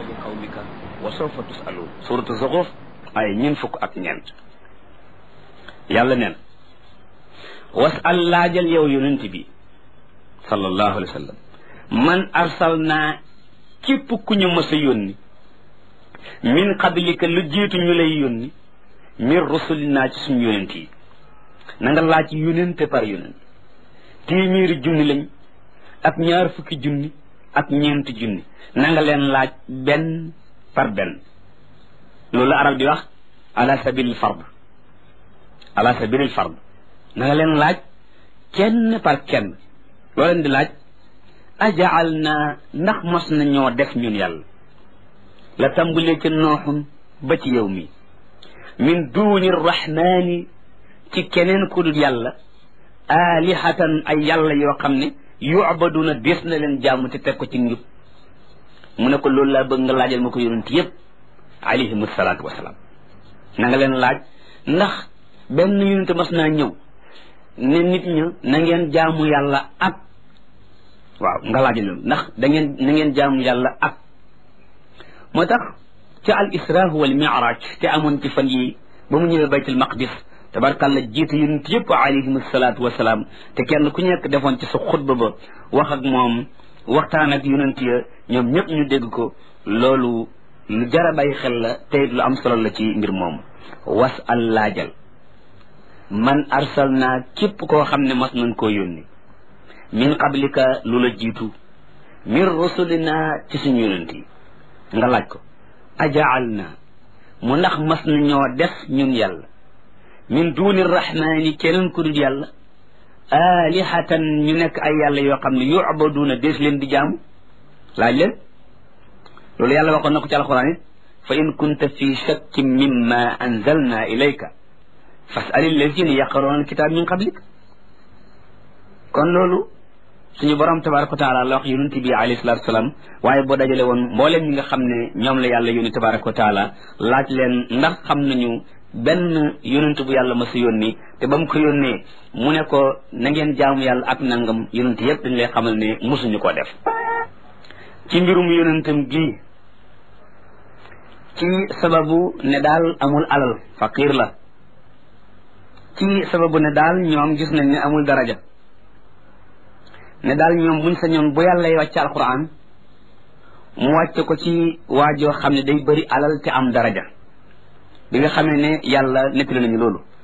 bi qawmika wa sawfa tusaluun suratu zuxruf ay ñeen fukk ak ñeent yàlla neen wasal laajal yow yonent bi sallallahu alayhi wa sallam man arsalnaa képp ku ñu mës a yónni min qablika lu jiitu ñu lay yónni min rusulinaa ci suñu yonent yi na nga laaj yonente par yonent téeméeri junni lañ ak ñaar fukki junni ak ñeenti junni na nga leen laaj benn par benn loolu arab di wax ala sabilil fard ala sabilil fard na nga leen laaj kenn par kenn loo leen di laaj ajaal naa ndax mos na ñoo def ñun yàlla la tàmbalee ca nooxun ba ci yow mi min duuni rahmaani ci keneen ku dul yàlla aalihatan ay yàlla yoo xam ne yu'baduna des na leen jaamu te teg ko ci njub mu ne ko loolu laa bëgg nga laajal ma ko yonent yëpp alayhim salaatu wasalaam na nga leen laaj ndax benn yonent mas naa ñëw ne nit ña na ngeen jaamu yàlla ak waaw nga laajal loolu ndax da ngeen na ngeen jaamu yàlla ak moo tax ca al isra wal mi'raj te amoon ci fan yi ba mu ñëwee baytul maqdis tabarkàlla jiitu yonent yëpp alayhim salaatu wasalaam te kenn ku nekk defoon ci sa xutba ba wax ak moom waxtaan ak yonent ya ñoom ñëpp ñu dégg ko loolu lu jara bàyyi xel la te lu am solo la ci mbir moom was al laajal man arsalna képp koo xam ne mas nañ koo yónni min qablika lu la jiitu min rusulina ci suñu yonent yi nga laaj ko ajaal na mu ndax mas na ñoo def ñun yàlla min duuni rahmaani keneen ku dul yàlla alihatan ñu nekk ay yàlla yoo xam ne yu'baduuna dees leen di jaamu laaj leen loolu yàlla waxoon na ko ci alquran it fa in kunta fi shakkin mimma anzalna ilayka fas'al allazina yaqra'una alkitab min qablik kon loolu suñu borom tabaraka wa taala la wax yonent bi alayhi salatu wasalaam waaye boo dajale woon mbooleem ñi nga xam ne ñoom la yàlla yónni tabaraka wa taala laaj leen ndax xam nañu benn yonent bu yàlla masa yónni te ba mu ko yónnee mu ne ko na ngeen jaamu yàlla ak nangam yonent yëpp dañ lay xamal ne mosuñu ko def ci mbirum yonentam gii ci sababu ne daal amul alal faqir la ci sababu ne daal ñoom gis nañ ne amul daraja ne daal ñoom buñ sañoon bu yàlla wàcc alquran mu wàcce ko ci waajoo xam ne day bëri alal te am daraja bi nga xamee ne yàlla nettali nañu loolu